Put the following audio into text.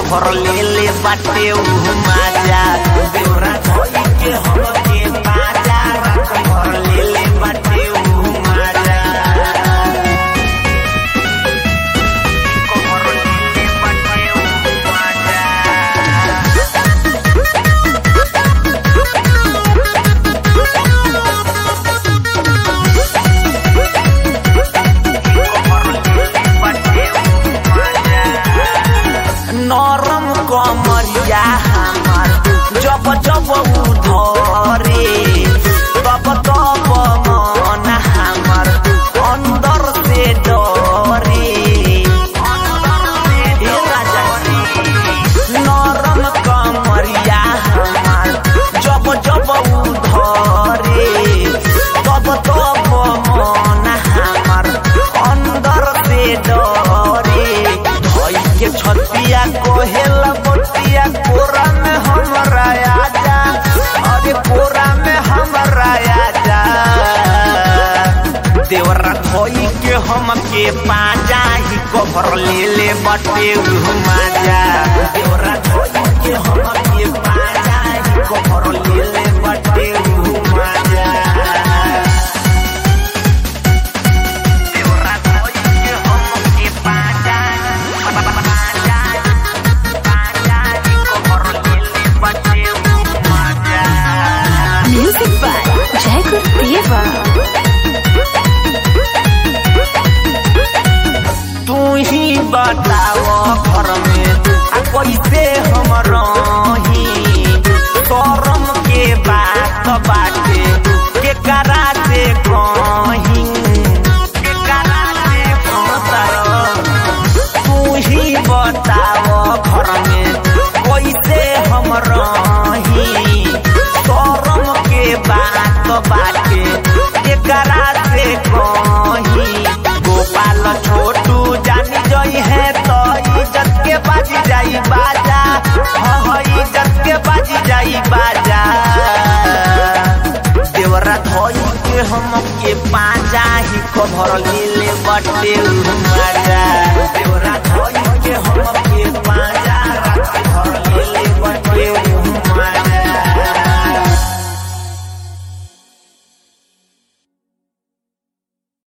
Cover ले ले बाटे उ माजा देवरा धोई के हमके बाजा कभर ले ले बाटे उ माजा कभर ले ले बाटे उ माजा नरम कमरिया हमार जब जब उधरे तब तब मन हमार अंदर से डरे हे राजा जी, नरम कमरिया हमार जब जब उधरे तब तब मन हमार अंदर से डरे धोई के छतिया कोहेल बतिया कोरा में हमरा आजा अरे कोरा में हमरा आजा देवरा धोई के हमके पाजा ही कभर ले ले बटे माजा देवरा धोई के हमके पाजा ही कभर ले ले बटे माजा देवरा धोई के हमके पाजा पाजा पाजा ही कभर ले ले बटे माजा Music by Jacob Deva. तू ही बताओ घर में आ कैसे हम रही शरम के बात बाटे के करा से कहीं के करा से कहतर तू ही बताओ घर में कैसे हम रही शरम के बात बाटे के करा से कहीं गोपाल छोटू जानी जई है तो इज्जत के बाजी जाई बाजा हाँ इज्जत के बाजी जाई बाजा देवरा धोई के हम के पाजा ही खबर ले ले बटे माजा देवरा धोई